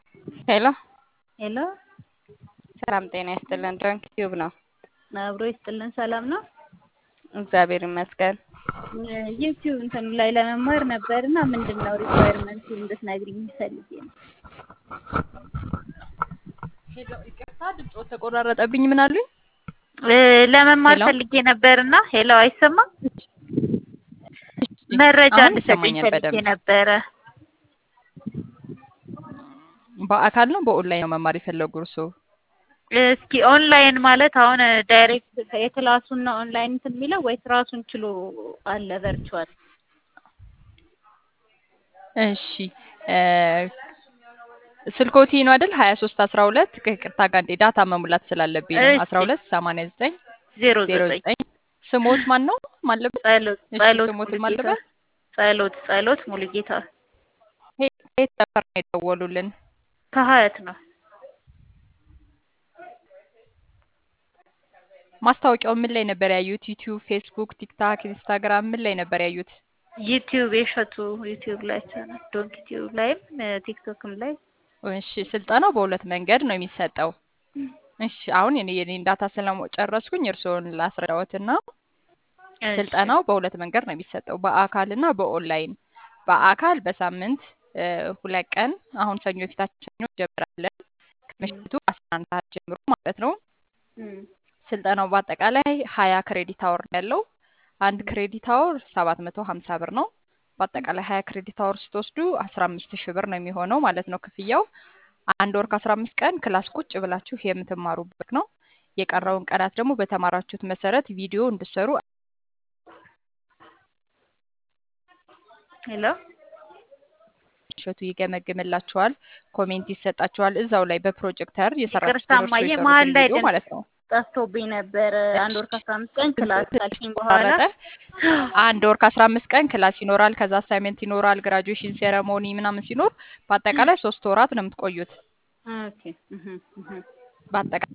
ሄሎ ሄሎ ሰላም ጤና ይስጥልን። ድረንክ ቲዩብ ነው። አብሮ ይስጥልን። ሰላም ነው። እግዚአብሔር ይመስገን። ዩቲዩብ እንትን ላይ ለመማር ነበር እና ምንድን ነው ሪኳየርመንት እንድትነግሪኝ ፈልጌ ነው። ሄሎ ይቅርታ፣ ድምፆ ተቆራረጠብኝ። ምን አሉኝ? ለመማር ሄሎ? ፈልጌ ነበር እና ሄሎ፣ አይሰማም? መረጃ አሁን እንድትሰጪኝ ይሰማኛል ፈልጌ በደንብ። ነበረ። በአካል ነው በኦንላይን ነው መማር የፈለጉ እርስዎ? እስኪ ኦንላይን ማለት አሁን ዳይሬክት የክላሱን ነው ኦንላይን እንትን የሚለው ወይስ ራሱን ችሎ አለ ቨርቹዋል? እሺ እ ስልኮቲ ነው አይደል? ሀያ ሶስት አስራ ሁለት ከይቅርታ ጋር እንዴ ዳታ መሙላት ስላለብኝ ነው። እሺ። አስራ ሁለት ሰማንያ ዘጠኝ ዜሮ ዜሮ ዘጠኝ ዘጠኝ ስሞት ማን ነው ማለበት? ጸሎት እሺ ጸሎት ስሞት ሙሉጌታ ማለበት? ጸሎት ጸሎት ሙሉጌታ ከየት ሰፈር ነው የደወሉልን? ከሀያት ነው። ማስታወቂያው ምን ላይ ነበር ያዩት? ዩቲዩብ፣ ፌስቡክ፣ ቲክታክ፣ ኢንስታግራም ምን ላይ ነበር ያዩት? ዩቲዩብ የሸቱ ዩቲዩብ ላይ ቻናል ዶንክ ዩቲዩብ ላይም ቲክቶክም ላይ እሺ ስልጠናው በሁለት መንገድ ነው የሚሰጠው። እሺ አሁን እኔ የኔን ዳታ ስለጨረስኩኝ እርስዎን ላስረዳዎትና እሺ ስልጠናው በሁለት መንገድ ነው የሚሰጠው፣ በአካል እና በኦንላይን። በአካል በሳምንት እ ሁለት ቀን አሁን ሰኞ የፊታችን ሰኞ እንጀምራለን ከምሽቱ አስራ አንድ ሰዓት ጀምሮ ማለት ነው። እም፣ ስልጠናው በአጠቃላይ ሀያ ክሬዲት አወር ነው ያለው። አንድ ክሬዲት አወር ሰባት መቶ ሀምሳ ብር ነው። በአጠቃላይ ሀያ ክሬዲት አወር ስትወስዱ አስራ አምስት ሺህ ብር ነው የሚሆነው ማለት ነው ክፍያው። አንድ ወር ከአስራ አምስት ቀን ክላስ ቁጭ ብላችሁ የምትማሩበት ነው። የቀረውን ቀናት ደግሞ በተማራችሁት መሰረት ቪዲዮ እንድሰሩ ሄሎ እሸቱ ይገመግምላችኋል፣ ኮሜንት ይሰጣችኋል። እዛው ላይ በፕሮጀክተር የሰራችሁትን ይቅርታ እርስዎ እማዬ መሀል የሰሩትን ላይ ቪዲዮ ድምፅ ማለት ነው። ጠፍቶብኝ ነበር። አንድ ወር እሺ ከአስራ አምስት ቀን ድምፅ ክላስ ትንሽ ካልሽኝ በኋላ ተቆራረጠ። አንድ ወር ከአስራ አምስት ቀን ክላስ ይኖራል። ከዛ አሳይመንት ይኖራል። ግራጁዌሽን ሴረሞኒ ምናምን ሲኖር በአጠቃላይ ሶስት ወራት ነው የምትቆዩት። ኦኬ እህ እህ በአጠቃላይ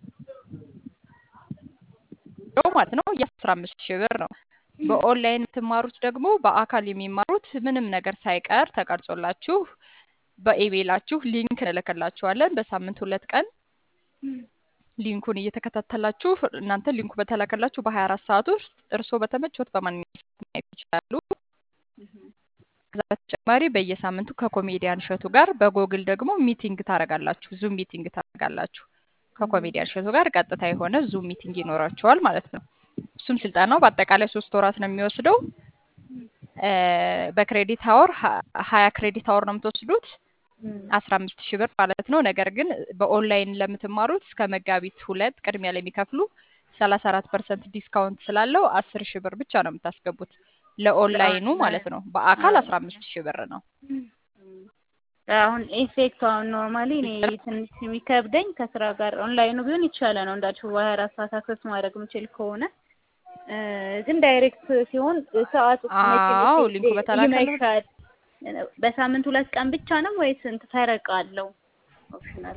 ማለት ነው የአስራ አምስት ሺህ ብር ነው። በኦንላይን የምትማሩት ደግሞ በአካል የሚማሩት ምንም ነገር ሳይቀር ተቀርጾላችሁ በኢሜይላችሁ ሊንክ እንልክላችኋለን። በሳምንት ሁለት ቀን ሊንኩን እየተከታተላችሁ እናንተ ሊንኩ በተላከላችሁ በሀያ አራት ሰዓት ውስጥ እርስዎ በተመቾት በማንኛውም ሰዓት ማየት ይችላሉ። ከዛ በተጨማሪ በየሳምንቱ ከኮሜዲያን እሸቱ ጋር በጎግል ደግሞ ሚቲንግ ታደርጋላችሁ። ዙም ሚቲንግ ታደርጋላችሁ። ከኮሜዲያን እሸቱ ጋር ቀጥታ የሆነ ዙም ሚቲንግ ይኖራችኋል ማለት ነው። እሱም ስልጠናው በአጠቃላይ ሶስት ወራት ነው የሚወስደው። እ በክሬዲት አወር ሀያ ክሬዲት አወር ነው የምትወስዱት አስራ አምስት ሺህ ብር ማለት ነው። ነገር ግን በኦንላይን ለምትማሩት እስከ መጋቢት ሁለት ቅድሚያ ለሚከፍሉ ሰላሳ አራት ፐርሰንት ዲስካውንት ስላለው አስር ሺህ ብር ብቻ ነው የምታስገቡት ለኦንላይኑ ማለት ነው። በአካል አስራ አምስት ሺህ ብር ነው። አሁን ኢፌክቱ አሁን ኖርማሊ እኔ ትንሽ የሚከብደኝ ከስራ ጋር ኦንላይኑ ቢሆን ይቻለ ነው እንዳልሽው በሀያ አራት ሰዓት አክሰስ ማድረግ የምችል ከሆነ እ ግን ዳይሬክት ሲሆን ሰዓቱ አዎ ሊንኩ በተላከለ ይመሻል። በሳምንት ሁለት ቀን ብቻ ነው ወይስ ስንት ፈረቃ አለው? ኦፕሽናል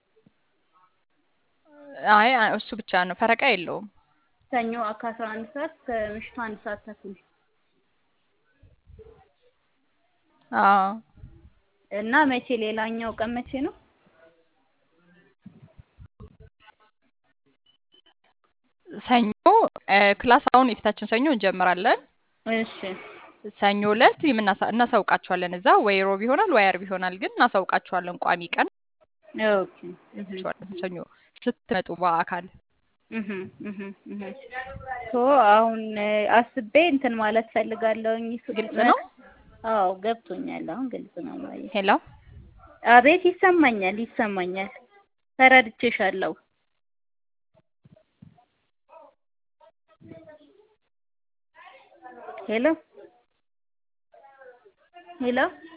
አይ አ- እሱ ብቻ ነው፣ ፈረቃ የለውም። ሰኞ ከአስራ አንድ ሰዓት እስከ ምሽቱ አንድ ሰዓት ተኩል አዎ እና መቼ ሌላኛው ቀን መቼ ነው? ሰኞ እ ክላስ አሁን የፊታችን ሰኞ እንጀምራለን። እሺ ሰኞ ዕለት የምናሳ- እናሳውቃችኋለን። እዛ ወይ ሮብ ይሆናል ወይ አርብ ይሆናል፣ ግን እናሳውቃችኋለን። ቋሚ ቀን ኦኬ እህ እናሳውቃችኋለን። ሰኞ ስትመጡ በአካል እህ እህ እህ ሶ አሁን እ አስቤ እንትን ማለት ፈልጋለሁኝ። ስ- ግልጽ ነው። አዎ ገብቶኛል። አሁን ግልጽ ነው ማየ ሄሎ አቤት ይሰማኛል፣ ይሰማኛል። ተረድቼሻለሁ። ሄሎ ሄሎ